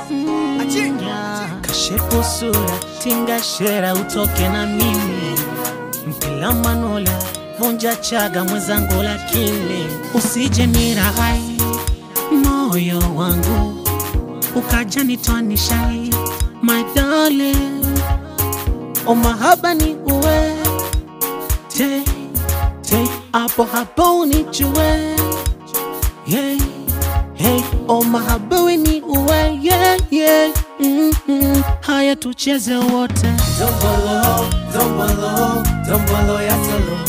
kashepu sura tinga shera utoke na mimi mpila manola vunja chaga mwenzangu lakini usije niraghai moyo wangu ukaja nitwanishai my darling o mahaba ni uwe te te hapo hapo unijue yeah, hey, o mahaba we ni uwe yeah, yeah. Mm -mm. haya tucheze wote Dombolo, dombolo, dombolo ya solo.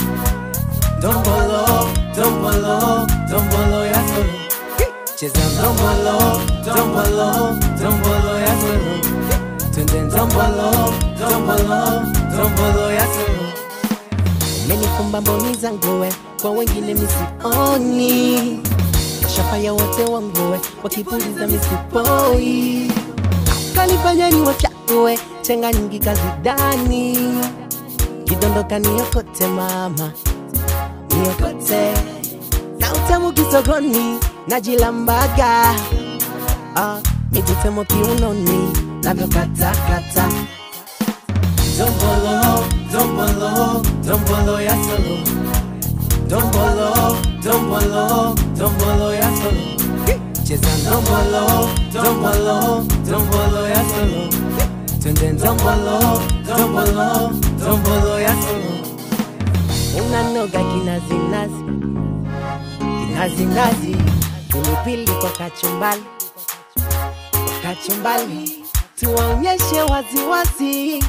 Dombolo, dombolo, dombolo ya solo. Cheza dombolo, dombolo, dombolo ya solo. Twende dombolo, dombolo, dombolo ya solo. Umenikumba mboni zangu we, kwa wengine misioni. Shafaya wote wangu we, wakipuliza misipoi. Kanifanya ni wachague, chenga nyingi kazidani. Kidondoka niokote mama, niokote. Na utamu kisogoni, najilambaga. Ah, mijitemo kiunoni, navyokatakata. Dombolo, dombolo, dombolo ya solo. Dombolo, dombolo, dombolo ya solo. Cheza dombolo, dombolo, dombolo ya solo. Twende dombolo, dombolo, dombolo ya solo. unanoga kinazinazi kinazinazi pilipili kwa kachumbali kwa kachumbali tuwaonyeshe waziwazi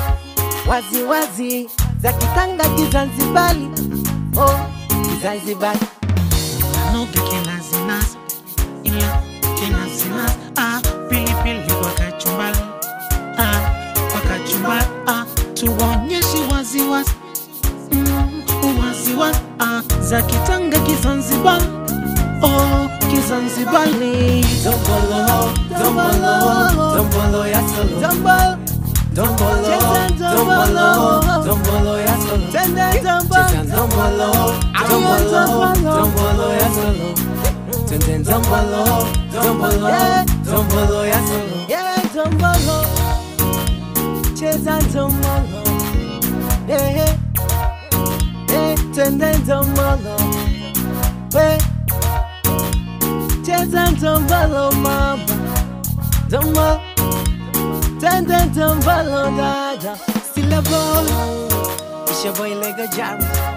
waziwazi za kitanga kizanzibali oh, kizanzibali Noga kinazinazi ila kinazinazi ah, pilipili kwa kachumbali ah, kwa kachumbali ah, tuwaonyeshe waziwazi mm, waziwazi ah, za kitanga kizanzibari oh, kizanzibari Dombolo, dombolo, dombolo ya solo. Zambal, Dombolo, Cheza dombolo, dombolo. dombolo ya solo. tende zambal, Cheza dombolo, dombolo, dombolo ya solo. Twende dombolo, dombolo, Yeah. dombolo ya solo. yeah, zombolo, cheza zombolo, yeah, yeah, yeah, tende zombolo, we, cheza zombolo, mama, zombolo, tende zombolo, dada, still a ball, it's your boy Lego Jam.